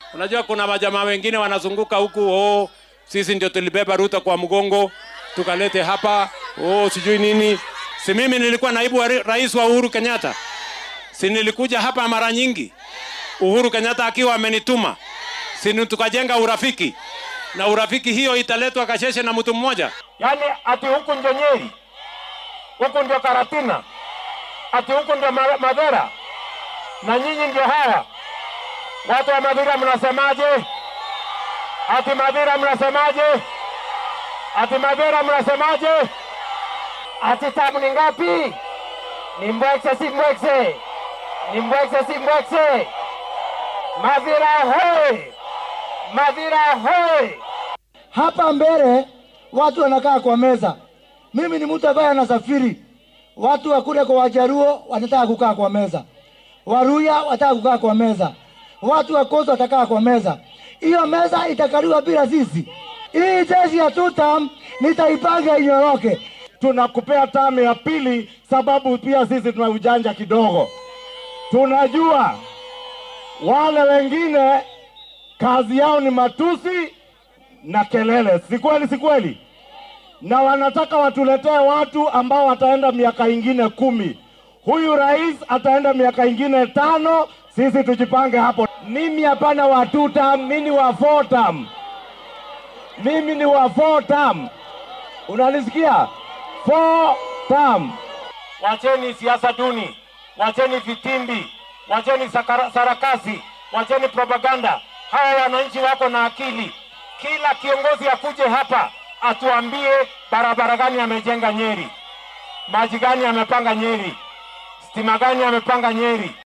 Unajua kuna majamaa wengine wanazunguka huku, oh, sisi ndio tulibeba Ruto kwa mgongo tukalete hapa, oh, sijui nini. Si mimi nilikuwa naibu wa ri- rais wa Uhuru Kenyatta, si nilikuja hapa mara nyingi, Uhuru Kenyatta akiwa amenituma, si ni tukajenga urafiki, na urafiki hiyo italetwa Kasheshe na mtu mmoja. yaani ati huku ndio Nyeri, huku ndio Karatina, ati huku ndio Ma- Madhara, na nyinyi ndio hawa watu wa Madhira. Mnasemaje? Ati Madhira mnasemaje? Ati Madhira mnasemaje? Ati tamu ni ngapi? Ni mbwekse si mbwekse? Ni mbwekse si mbwekse? Madhira hoi! Madhira hoi! hapa mbele watu wanakaa kwa meza. Mimi ni mtu ambaye anasafiri. Watu wa kule kwa Wajaruo wanataka kukaa kwa meza, Waruya wataka kukaa kwa meza, watu wa Coast watakaa kwa meza. Hiyo meza itakaliwa bila sisi. Hii jeshi ya tutam nitaipanga inyoroke. tunakupea tamu ya pili, sababu pia sisi tuna ujanja kidogo. Tunajua wale wengine kazi yao ni matusi na kelele, si kweli? Si kweli? Na wanataka watuletee watu ambao wataenda miaka ingine kumi. Huyu rais ataenda miaka ingine tano, sisi tujipange hapo. Mimi hapana wa two term, mimi ni wa four term. Mimi ni wa four term. Unanisikia? Four term. Wacheni siasa duni, wacheni vitimbi, wacheni sakara- sarakasi, wacheni propaganda. Hawa wananchi wako na akili. Kila kiongozi akuje hapa atuambie barabara gani amejenga Nyeri, maji gani amepanga Nyeri, stima gani amepanga Nyeri.